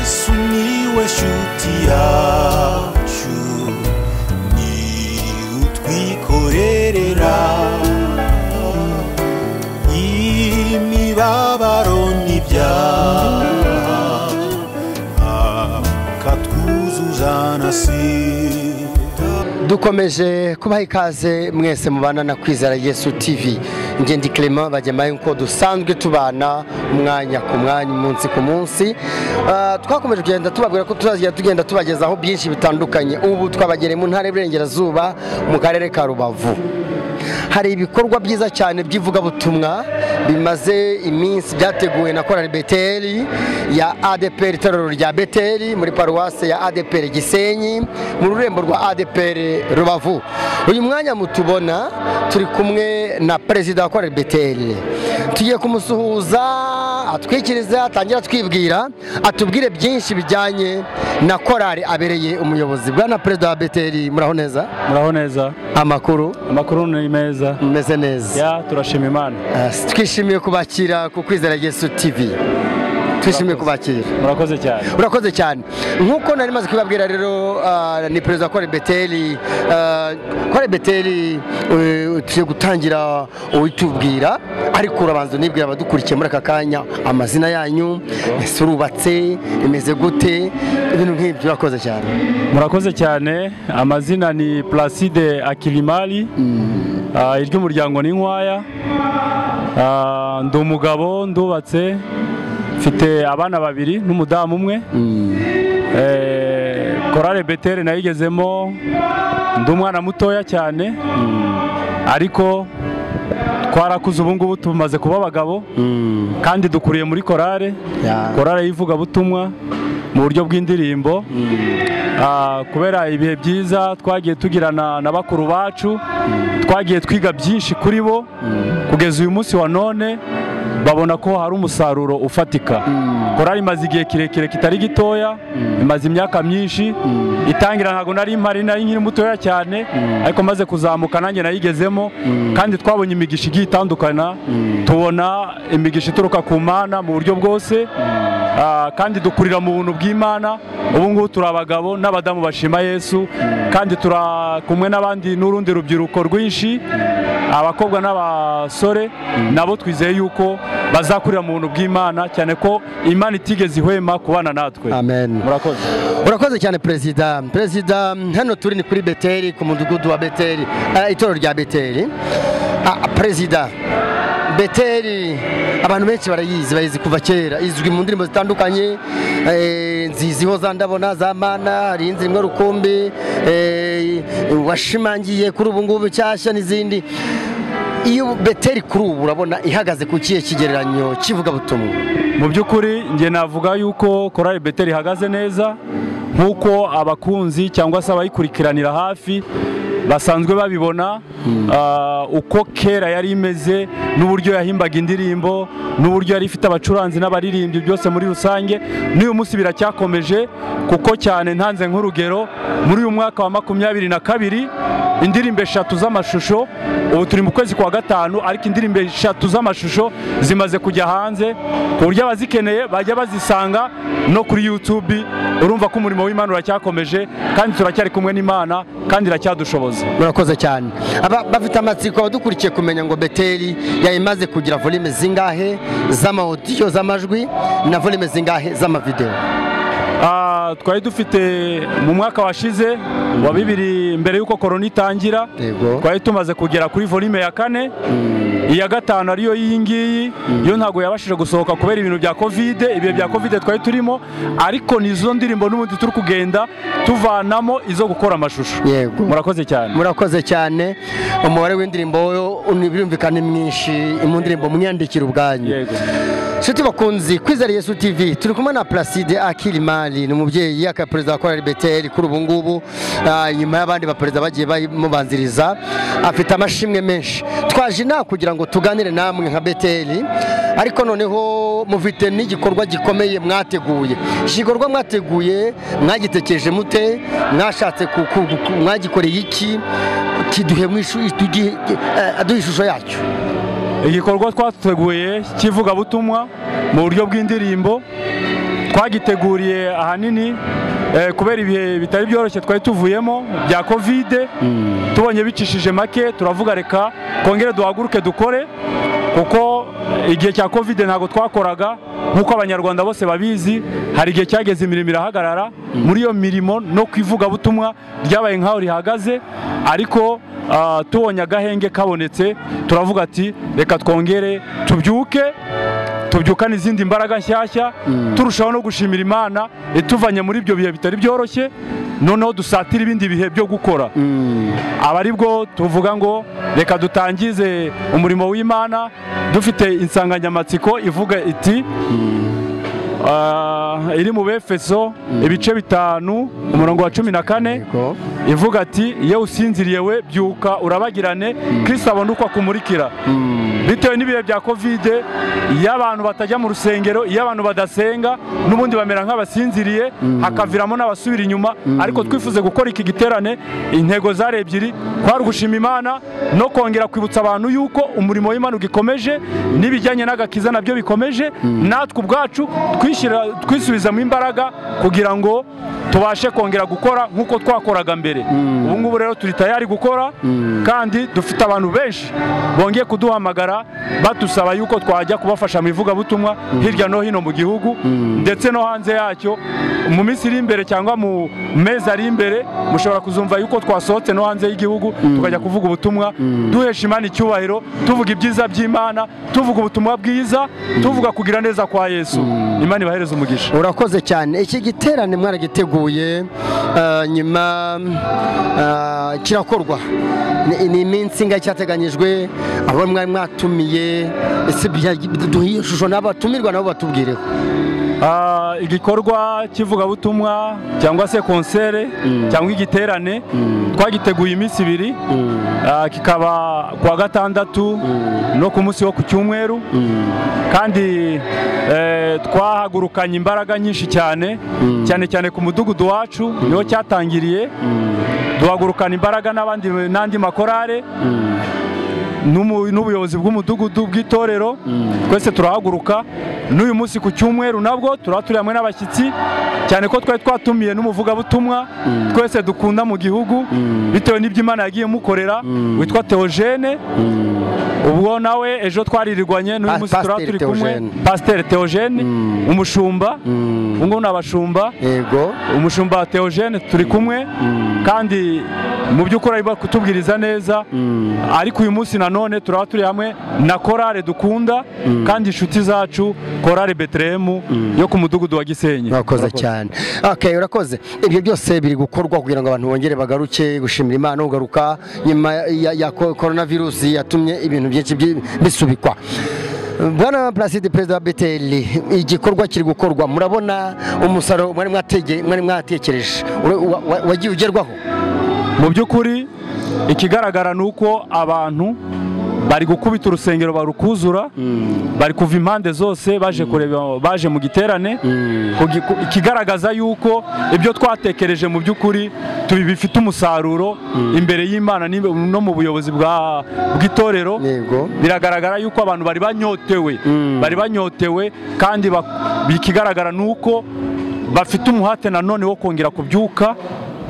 sumiłeś utiaciu ni utwikorerera imibabaro n'ibyaha akatwuzuzanasira dukomeje kubaha ikaze mwese mubana na kwizera yesu tv ngende clement bajyamaye uko dusanzwe tubana umwanya ku mwanya umunsi ku munsi Ah, twakomeje kugenda tubabwira ko tuzajya tugenda tubagezaho byinshi bitandukanye ubu twabagereye mu ntara y'iburengerazuba mu karere ka rubavu hari ibikorwa byiza cyane by'ivugabutumwa bimaze iminsi byateguwe na korali beteri ya adeperi itorero rya beteri muri paruwase ya adeperi gisenyi mu rurembo rwa adeperi rubavu uyu mwanya mutubona turi kumwe na perezida wa korali beteri tugiye kumusuhuza atwikirize atangira atwibwira atubwire byinshi bijyanye na korali abereye umuyobozi bwana perezida wa beteri muraho neza muraho neza amakuru amakuru ni meza mumeze neza ya turashima imana Yes, twishimiye kubakira ku kwizera yesu tv twishimiye kubakira murakoze cyane urakoze cyane nk'uko nari maze kubibabwira rero ah, ni perezida wa beteli kore beteli eh, tugiye gutangira uwitubwira ariko urabanza unibwira abadukurikiye muri aka kanya amazina yanyu ese urubatse imeze gute ibintu nk'ibyo urakoze cyane murakoze cyane amazina ni placide akilimari Ah, iry'umuryango ni nkwaya Ah, ndi umugabo ndubatse mfite abana babiri n'umudamu umwe Eh, korale betere nayigezemo ndi umwana mutoya cyane ariko twarakuze ubu ngubu tumaze kuba abagabo kandi dukuriye muri korale Ya. korale y'ivugabutumwa mu buryo bw'indirimbo Ah, kubera ibihe byiza twagiye tugirana na bakuru bacu twagiye twiga byinshi kuri bo kugeza uyu munsi wa none babona ko hari umusaruro ufatika korali imaze igihe kirekire kitari gitoya imaze imyaka myinshi itangira ntabwo nari mpari nari nkiri mutoya cyane ariko maze kuzamuka nanjye nayigezemo kandi twabonye imigisha igiye itandukana tubona imigisha ituruka ku mana mu buryo bwose Ah, kandi dukurira mu buntu bw'imana ubu ngubu turi abagabo n'abadamu bashima yesu kandi turi kumwe n'abandi n'urundi rubyiruko rwinshi abakobwa n'abasore nabo twizeye yuko bazakurira mu buntu bw'imana cyane ko imana itigeze ihwema kubana natwe amen murakoze urakoze cyane perezida perezida hano turi ni kuri beteri ku mudugudu wa beteri eh, itorero rya beteri Ah, perezida beteri abantu benshi barayizi bayizi kuva kera izwi mu ndirimbo zitandukanye eh, nziziho za ndabona za mana hari inzi rimwe rukumbi eh, washimangiye kuri ubu ngubu nshyashya n'izindi iyo beteri kuri ubu urabona ihagaze ku kihe kigereranyo kivugabutumwa mu by'ukuri njye navuga yuko korali beteri ihagaze neza nk'uko abakunzi cyangwa se abayikurikiranira hafi basanzwe babibona ah, uko kera yari imeze n'uburyo yahimbaga indirimbo n'uburyo yari ifite abacuranzi n'abaririmbyi byose muri rusange n'uyu munsi biracyakomeje kuko cyane ntanze nk'urugero muri uyu mwaka wa makumyabiri na kabiri indirimbo eshatu z'amashusho ubu turi mu kwezi kwa gatanu ariko indirimbo eshatu z'amashusho zimaze kujya hanze ku buryo abazikeneye bajya bazisanga no kuri YouTube urumva ko umurimo w'Imana uracyakomeje kandi turacyari kumwe n'Imana kandi iracyadushoboza murakoze cyane Aba- bafite amatsiko abadukurikiye kumenya ngo beteri yayimaze kugira volume zingahe z'amawodiyo z'amajwi na volume zingahe z'amavidewo Ah, twari dufite mu mwaka washize wa bibiri mbere y'uko korona itangira Yego. twari tumaze kugera kuri volume ya kane iya gatanu ariyo y'iyi ngiyi yo ntabwo yabashije gusohoka kubera ibintu bya kovide ibihe bya kovide twari turimo ariko ni izo ndirimbo n'ubundi turi kugenda tuvanamo izo gukora amashusho Yego. murakoze cyane murakoze cyane umubare w'indirimbo uni- birumvikana ni mwinshi mu ndirimbo mwiyandikira ubwanyu yego nshuti bakunzi kwizera yesu tv turi kumwe na placide akilimari ni umubyeyi akaba perezida wa korali beteri kuri ubu ngubu Ah, nyuma y'abandi baperezida bagiye bamubanziriza afite amashimwe menshi twaje inama kugira ngo tuganire namwe nka beteri ariko noneho mufite n'igikorwa gikomeye mwateguye iki gikorwa mwateguye mwagitekereje mute mwashatse ku- ku- ku- mwagikoreye iki kiduhe mu ishu- tugi- eh, aduhe ishusho yacyo igikorwa twateguye cy'ivugabutumwa mu buryo bw'indirimbo twagiteguriye ahanini eh, kubera ibihe bitari byoroshye twari tuvuyemo bya kovide tubonye bicishije make turavuga reka kongere duhaguruke dukore kuko igihe cya kovide ntabwo twakoraga nk'uko abanyarwanda bose babizi hari igihe cyageze imirimo irahagarara muri iyo mirimo no ku ivugabutumwa ryabaye nk'aho rihagaze ariko ah, tubonye agahenge kabonetse turavuga ati reka twongere tubyuke tubyukana izindi mbaraga nshyashya turushaho no gushimira imana ituvanye muri ibyo bihe bitari byoroshye noneho dusatira ibindi bihe byo gukora aba ari bwo tuvuga ngo reka dutangize umurimo w'imana dufite insanganyamatsiko ivuga iti ah, iri mu befeso ibice bitanu umurongo wa cumi na kane Yego. ivuga ati iyo usinziriye we byuka urabagirane kirisita abona uko akumurikira bitewe n'ibihe bya kovide iyo abantu batajya mu rusengero iyo abantu badasenga n'ubundi bamera nk'abasinziriye hakaviramo n'abasubira inyuma ariko twifuze gukora iki giterane intego zari ebyiri kwari ugushima imana no kongera kwibutsa abantu yuko umurimo w'imana ugikomeje n'ibijyanye n'agakiza nabyo bikomeje natwe ubwacu twishyira twisubizamo imbaraga kugira ngo tubashe kongera gukora nk'uko twakoraga mbere ubu ngubu rero turi tayari gukora kandi dufite abantu benshi bongeye kuduhamagara badusaba yuko twajya kubafasha mu ivugabutumwa hirya no hino mu gihugu ndetse no hanze yacyo mu minsi iri imbere cyangwa mu mezi ari imbere mushobora kuzumva yuko twasohotse no hanze y'igihugu tukajya kuvuga ubutumwa duhesha imana icyubahiro tuvuga ibyiza by'imana tuvuga ubutumwa bwiza tuvuga kugira neza kwa yesu imana ibahereze umugisha urakoze cyane iki giterane mwaragiteguye eh, nyuma eh, kirakorwa Ni- ni iminsi ingahe cyateganyijwe abo mwari mwatumiye ese bya- duhe iyo shusho n'abatumirwa nabo batubwireho Ah, igikorwa cy'ivugabutumwa cyangwa se konsere cyangwa igiterane twagiteguye iminsi ibiri Ah, kikaba kuwa gatandatu no ku munsi wo ku cyumweru kandi eh, twahagurukanye imbaraga nyinshi cyane cyane cyane ku mudugudu wacu niho cyatangiriye duhagurukana imbaraga n'abandi n'andi makorare n'umu- n'ubuyobozi bw'umudugudu bw'itorero twese turahaguruka n'uyu munsi ku cyumweru nabwo turaba turi hamwe n'abashyitsi cyane ko twari twatumiye n'umuvugabutumwa twese dukunda mu gihugu bitewe n'ibyo imana yagiye mukorera witwa teogene ubwo nawe ejo twaririrwanye n'uyu Pa- munsi turaba Pasiteri turi kumwe Theogene. pasiteri teogene umushumba ubu ngubu ni abashumba yego umushumba Theogene turi kumwe kandi mu by'ukuri ari kutubwiriza neza ariko uyu munsi nanone turaba turi hamwe na korale dukunda kandi inshuti zacu korale beterehemu yo ku mudugudu wa gisenyi urakoze cyane okay urakoze ibyo byose biri gukorwa kugira ngo abantu bongere bagaruke gushimira imana no kugaruka nyuma ya, ya ko- corona virusi yatumye ibintu byinshi byi- bisubikwa bwana Placide perezida wa beteli igikorwa kiri gukorwa murabona umusaruro mwari mwatege- mwari mwatekereje ura- wa- wa- wagiye ugerwaho mu by'ukuri ikigaragara ni uko abantu bari gukubita urusengero barukuzura bari kuva impande zose baje kureba baje mu giterane Kugi- ku- ikigaragaza yuko ibyo twatekereje mu by'ukuri tubi- bifite umusaruro imbere y'imana n'imbe- no mu buyobozi bwa- bw'itorero yego biragaragara yuko abantu bari banyotewe bari banyotewe kandi bak- ikigaragara ni uko bafite umuhate nanone wo kongera kubyuka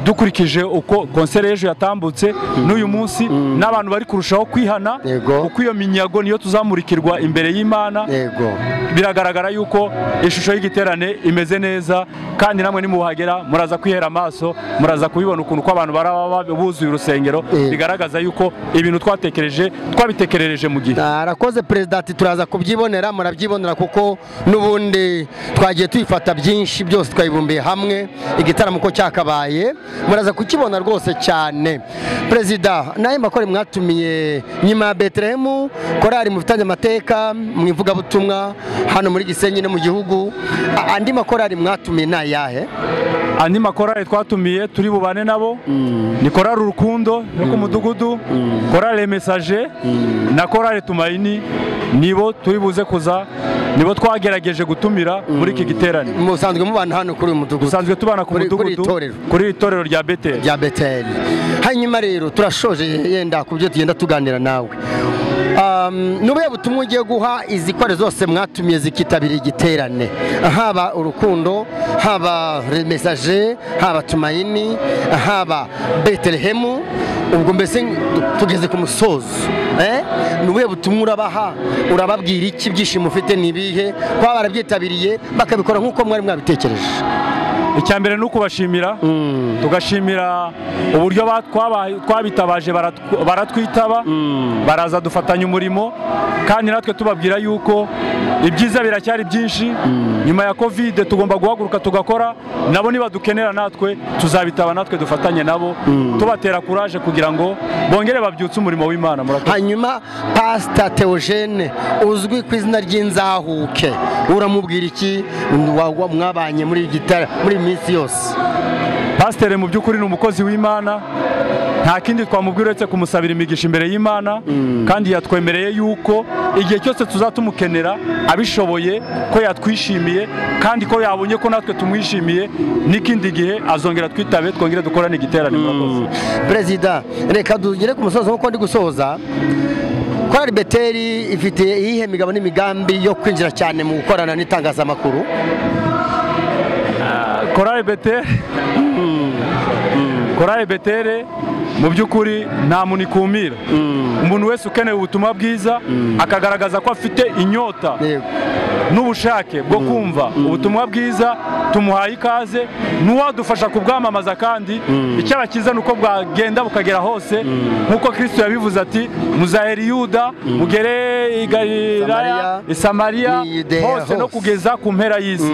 dukurikije uko konsere y'ejo yatambutse n'uyu munsi n'abantu bari kurushaho kwihana Yego. kuko iyo minyago niyo tuzamurikirwa imbere y'imana yego biragaragara yuko ishusho y'igiterane imeze neza kandi namwe nimuhagera muraza kwihera amaso muraza kubibona ukuntu uko abantu baraba buzuye urusengero Eh. bigaragaza yuko ibintu twatekereje twabitekerereje mu gihe arakoze perezida ati turaza kubyibonera murabyibonera kuko n'ubundi twagiye tuyifata byinshi byose twayibumbiye hamwe igitaramo uko cyakabaye muraza kukibona rwose cyane perezida n'ayo makore mwatumiye nyuma ya beterehemu korari mu bitange amateka mu ivugabutumwa hano muri gisenyi no mu gihugu A- andi makorari mwatumiye ni ayahe andi makorari twatumiye turi bubane nabo ni korari urukundo yo ku mudugudu korari mesaje na korari tumayini nibo turi buze kuza nibo twagerageje gutumira muri iki giterane musanzwe mubana hano kuri uyu mudugudu dusanzwe tubana ku Kuri- kuri mudugudu iri torero. kuri iri torero rya beteli rya beteli hanyuma rero turashoje yenda ku byo tugenda tuganira nawe Um, ni ubuhe butumwa ugiye guha izi kore zose mwatumye zikitabira igiterane haba urukundo haba remesaje haba tumayini haba betelehemu ubwo mbese tugeze ku musozo eh? ni ubuhe butumwa urabaha urababwira iki ibyishimo ufite ni ibihe kuba barabyitabiriye bakabikora nk'uko mwari mwabitekereje icya mbere ni ukubashimira Mm. tugashimira uburyo ba- twaba- twabitabaje baratw- baratwitaba baraza dufatanya umurimo kandi natwe tubabwira yuko ibyiza biracyari byinshi nyuma ya kovide tugomba guhaguruka tugakora nabo nibadukenera natwe tuzabitaba natwe dufatanye nabo tubatera kuraje kugira ngo bongere babyutse umurimo w'imana murakoze hanyuma pasita teogene uzwi ku izina ry'inzahuke uramubwira iki Wa- wa- mwabanye muri gitara muri iyi minsi yose pasiteri mu by'ukuri ni umukozi w'imana nta kindi twamubwira uretse kumusabira imigisha imbere y'imana kandi yatwemereye yuko igihe cyose tuzatumukenera abishoboye ko yatwishimiye kandi ko yabonye ko natwe tumwishimiye n'ikindi gihe azongera twitabe twongere dukorane igiterane murakoze perezida reka tugere ku musozo nk'uko ndi gusoza korali beteri ifite iyihe migabo n'imigambi yo kwinjira cyane mu gukorana n'itangazamakuru korari betere korari betere mu by'ukuri nta muntu ikumira umuntu wese ukeneye ubutumwa bwiza akagaragaza ko afite inyota Yego. n'ubushake bwo kumva ubutumwa bwiza tumuhaye ikaze n'uwadufasha kubwamamaza kandi icyo abakiza ni uko bwagenda bukagera hose nk'uko kristo yabivuze ati muzahera yuda mugere i galilaya i samariya Ni Yudeya hose no hose. kugeza ku mpera y'isi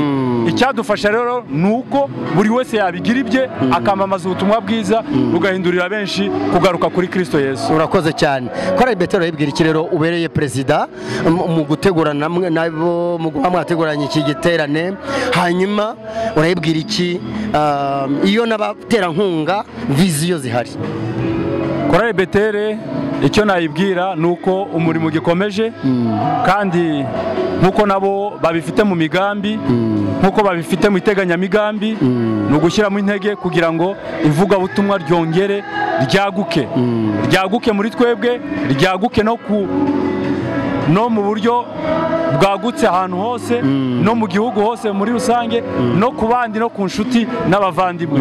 icyadufasha rero ni uko buri wese yabigira ibye akamamaza ubutumwa bwiza bugahindurira benshi kugaruka kuri kristo yesu urakoze cyane korali betero yibwira iki rero ubereye perezida mu mu gutegura namwe nabo mu guha mwateguranye iki giterane hanyuma urayibwira iki um, iyo n'abaterankunga viziyo zihari korari betere icyo nayibwira ni uko umurimo ugikomeje kandi nk'uko nabo babifite mu migambi nk'uko babifite mu iteganyamigambi ni ugushyiramo intege kugira ngo ivugabutumwa ryongere ryaguke ryaguke muri twebwe ryaguke no ku no mu buryo bwagutse ahantu hose no mu gihugu hose muri rusange no ku bandi no ku nshuti n'abavandimwe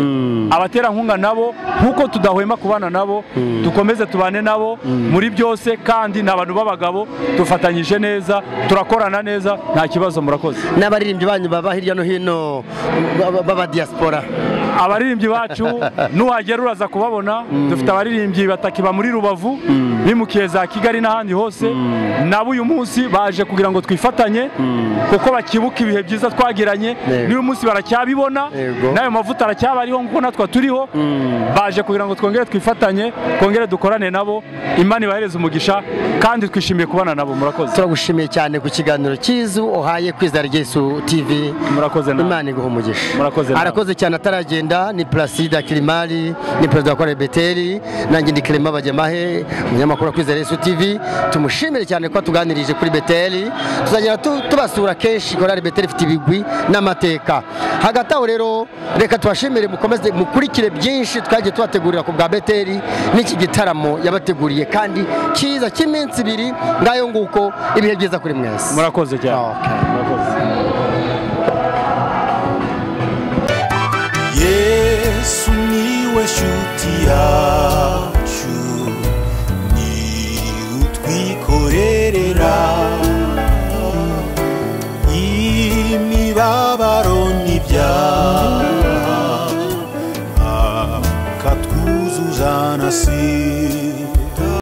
abaterankunga nabo nk'uko tudahwema kubana nabo dukomeze tubane nabo muri byose kandi ni abantu b'abagabo dufatanyije neza turakorana neza nta kibazo murakoze n'abaririmbyi banyu baba hirya no hino baba- b'abadiyasipora abaririmbyi bacu nuhagera uraza kubabona dufite abaririmbyi batakiba muri rubavu bimukiye za kigali n'ahandi hose nabo uyu munsi baje kugira ngo twifatanye kuko bakibuka ibihe byiza twagiranye Yego. n'uyu munsi baracyabibona Yego. n'ayo mavuta aracyabariho nk'uko natwe turiho baje kugira ngo twongere twifatanye twongere dukorane nabo imana ibahereze umugisha kandi twishimiye kubana nabo murakoze turagushimiye cyane ku kiganiro cyiza uhaye kwizera Yesu TV murakoze nawe. imana iguha umugisha Murakoze nawe. arakoze cyane ataragenda ni Placide Kirimari ni perezida wa Korali Beteli nanjye ndi Clement Bajyamahe umunyamakuru wa kwizera Yesu TV tumushimire cyane ko tuganirije kuri Beteli tuzagenda tu- tubasura kenshi Korali Beteli ifite ibigwi n'amateka hagati aho rero reka tubashimire mukomeze mukurikire byinshi twagiye tubategurira ku bwa Beteli n'iki gitaramo yabateguriye kandi cyiza cy'iminsi ibiri ngayo nguko ibihe byiza kuri mwese murakoze cyane Okay. Murakoze. yesu niwe shuti yacu ni utwikorerera imibabaro n'ibyaha akatwuzuzana si